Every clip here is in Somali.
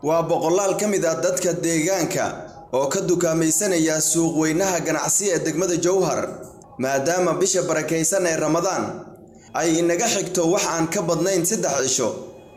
waa boqolaal ka mid ah dadka deegaanka oo ka dukaamaysanaya suuq weynaha ganacsi ee degmada jowhar maadaama bisha barakaysan ee ramadaan ay inaga xigto wax aan ka badnayn saddex cisho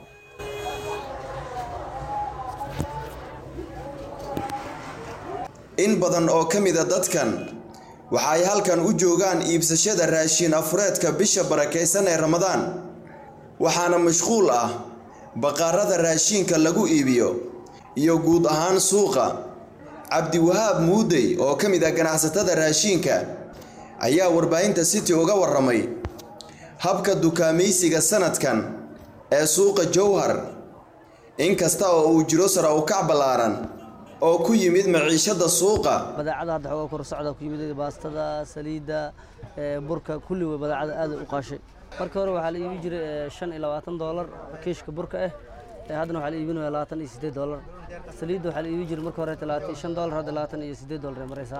in badan oo ka mid a dadkan waxa ay halkan u joogaan iibsashada raashin afureedka bisha barakaysan ee ramadaan waxaana mashquul ah baqaarada raashinka lagu iibiyo iyo guud ahaan suuqa cabdiwahaab muudey oo ka mid ah ganacsatada raashinka ayaa warbaahinta city uga warramay habka dukaamaysiga sanadkan ee suuqa jowhar inkasta oo uu jiro sara u kac ballaaran oo ku yimid maciishada suuqa badeecada hadda xoogaa kor socda ku yimid baastada saliidda burka kulli way badeecada aad u qaashay markii hore waxaa la iibin jiray shan iyo labaatan doolar kiishka burka ah haddana waxaa la iibinaya labaatan iyo siddeed doolar saliidda waxaa la iibin jiray marka hore labaatan iyo shan doolar hadda labaatan iyo siddeed doolar ay maraysaa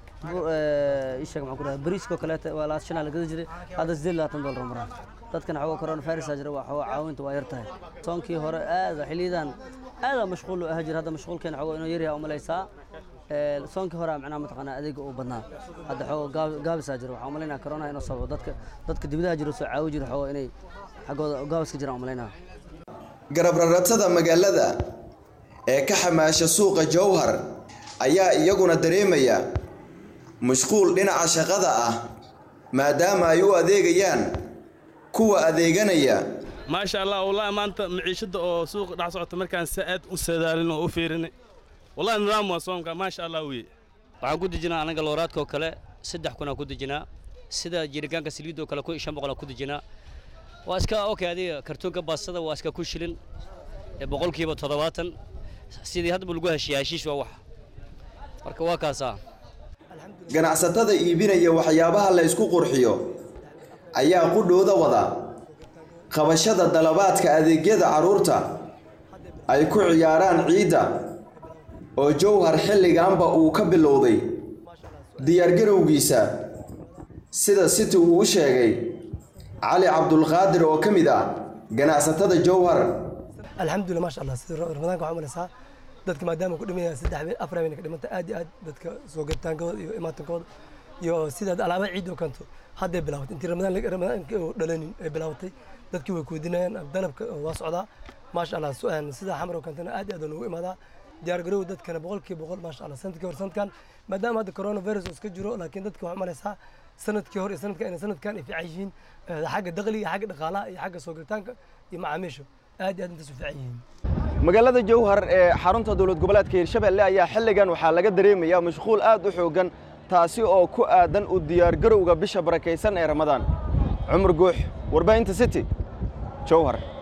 isheeg maxaan ku dhahay bariiskoo kaleeta waa labaatan shanaa la gada jiray hadda siddeed labaatan doolar maraa dadkan xoogaa corona virusaa jira waa xoogaa caawinta waa yar tahay soonkii hore aada xiliyadan aada mashquul u ahaa jira hadda mashquulkeena xoogaa inuu yaryaha umalaysaa soonkii hore macnaha mataqaanaa adeega uu badnaa hadda xoogaa gaabisaa jira waxaa umalaynaa corona inuu sababo dadka dadka dibadaha jira soo caawi jira xoogaa inay xaggooda gaabiska jiraan umalaynaa garabraratada magaalada ee ka xamaasha suuqa jowhar ayaa iyaguna dareemaya mashquul dhinaca shaqada ah maadaama ay u adeegayaan kuwa adeeganaya maasha allah wallahi maanta maciishada oo suuqa dhex socota markaan si aad u sadaalin oo u fiirinay wallahi nidaam waa soomka maasha allah weye waxaan ku dejinaa anaga looraadkoo kale saddex kunaan ku dejinaa sida jiritaanka saliidoo kale kun iyo shan boqolaan ku dejinaa waa iska okay adiga kartoonka baastada waa iska ku shilin boqolkiiba toddobaatan sidii haddaba lagu heshiya heshiis waa wax marka waa kaasaa ganacsatada iibinaya waxyaabaha la ysku qurxiyo ayaa qudhooda wada qabashada dalabaadka adeegyada carruurta ay ku ciyaaraan ciidda oo jowhar xilliganba uu ka bilowday diyaargarowgiisa sida city uu u sheegay cali cabdulqaadir oo ka mid ah ganacsatada jowhar alxamdulillah maasha allah sida ramadaanka waxaa umalaysaa dadka maadaama ku dhimanaya saddex habeen afar habeen ka dhimanta aad iyo aad dadka soo gataankooda iyo imaatankooda iyo sidaad alaaba ciid oo kanto hadday bilaabatay intii ramadaan ramadaanka oo dhalanin ay bilaabatay dadkii way kuudinayaan dalabka waa socdaa maasha allah sida xamar oo kantana aad iyo aad noogu imaadaa diyaargarow dadkana boqolkiiba boqol maasha allah sanadkii hore sanadkan maadaama hadda coronavirus iska jiro laakiin dadka waxaa umalaysaa sanadkii hore iyo sanadkan inay sanadkan ay fiican yihiin xagga dakhliga xagga dhaqaalaha iyo xagga soo galitaanka iyo macaamiisha aad iyo aad intaas u fiican yihiin magaalada jowhar ee xarunta dowlad goboleedka hirshabelle ayaa xilligan waxaa laga dareemayaa mashquul aad u xooggan taasi oo ku aadan u diyaargarowga bisha barakaysan ee ramadaan cumar guux warbaahinta city jowhar